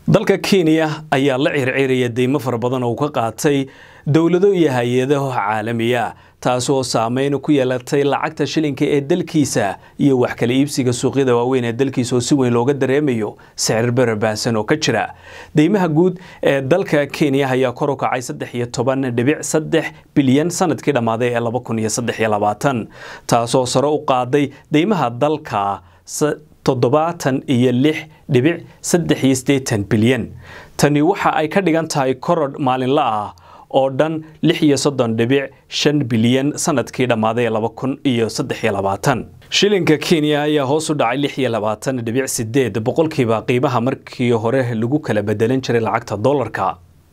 dalka kenya ayaa la circiraya deymo fara badan oo uu ka qaatay dowlado iyo hay-adaho caalamiya taasoo saameyn ku yeelatay lacagta shilinka ee dalkiisa iyo wax kala iibsiga suuqyada waaweyn ee dalkiisa oo si weyn looga dareemayo sicir bara baahsan oo ka jira deymaha guud ee dalka kenya ayaa kor u kacay saddex iyo toban dhibic saddex bilyan sanadkii dhammaaday ee laba kun iyo saddex iyo labaatan taasoo sare u qaaday deymaha dalka toddobaatan iyo lix dhibic saddex iyo siddeetan bilyan tani waxa ay ka dhigan tahay korodh maalinla ah oo dhan lix iyo soddon dhibic shan bilyan sanadkii dhammaaday laba kun iyo saddex iyo labaatan shilinka kenya ayaa hoos u dhacay lix iyo labaatan dhibic sideed boqolkiiba qiimaha markii hore lagu kala bedelan jiray lacagta dollarka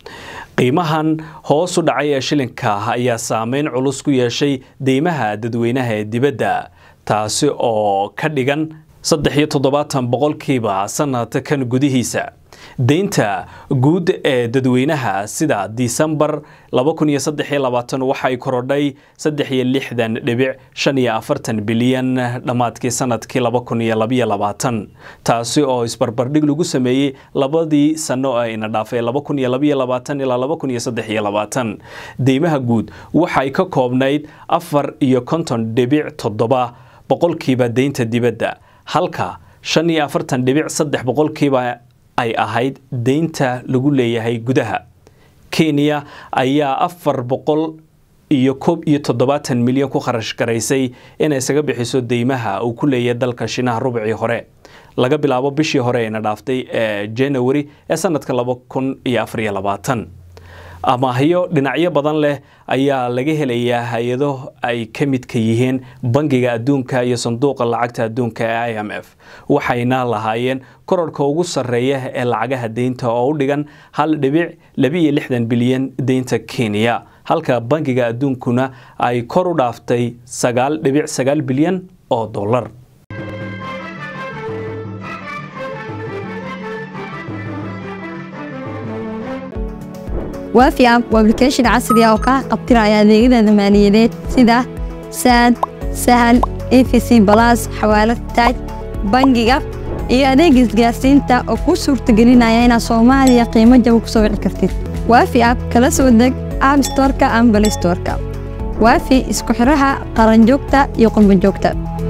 qiimahan hoos u dhacay ee shilinka ayaa saameyn culus ku yeeshay deymaha dadweynaha ee dibadda taasi oo ka dhigan saddex iyo toddobaatan boqolkiiba sanadkan gudihiisa deynta guud ee dadweynaha sida disembar laba kun iyo saddex iyo labaatan waxay korodhay saddex iyo lixdan dhibic shan iyo afartan bilyan dhammaadkii sanadkii laba kun iyo labaiyo labaatan taasi oo isbarbardhig lagu sameeyey labadii sano ee ina dhaafay laba kun iyo labaiyo labaatan ilaa laba kun iyo saddex iyo labaatan deymaha guud waxay ka koobnayd afar iyo konton dhibic toddoba boqolkiiba deynta dibadda halka shan iyo afartan dhibic saddex boqolkiiba ay ahayd deynta lagu leeyahay gudaha kenya ayaa afar boqol iyo koob iyo toddobaatan milyan ku kharash garaysay inay isaga bixiso deymaha uu ku leeyahay dalka shinaha rubcii hore laga bilaabo bishii hore ayna dhaaftay ee january ee sanadka laba kun iyo afariyo labaatan amaahyo dhinacyo badan leh ayaa laga helayaa hay-ado ay ka midka yihiin bangiga adduunka iyo sanduuqa lacagta adduunka ee i m f waxayna lahaayeen korarhka ugu sarreeya ee lacagaha deynta oo u dhigan hal dhibic labiiyo lixdan bilyan deynta kenya halka bangiga adduunkuna ay kor u dhaaftay sagaal dhibic sagaal bilyan oo dollar waafi app waa application casri ah oo kaa qabtiraya adeegyada maaliyadeed sida saad sahal efc balas xawaalad taaj bangiga iyo adeega isgaarsiinta oo kuu suurtagelinaya inaad soomaaliya qiimo jaba ku soo wici kartid waafi app kala soo deg app storka ama balistorka waafi isku xidhaha qaranjoogta iyo qurbanjoogta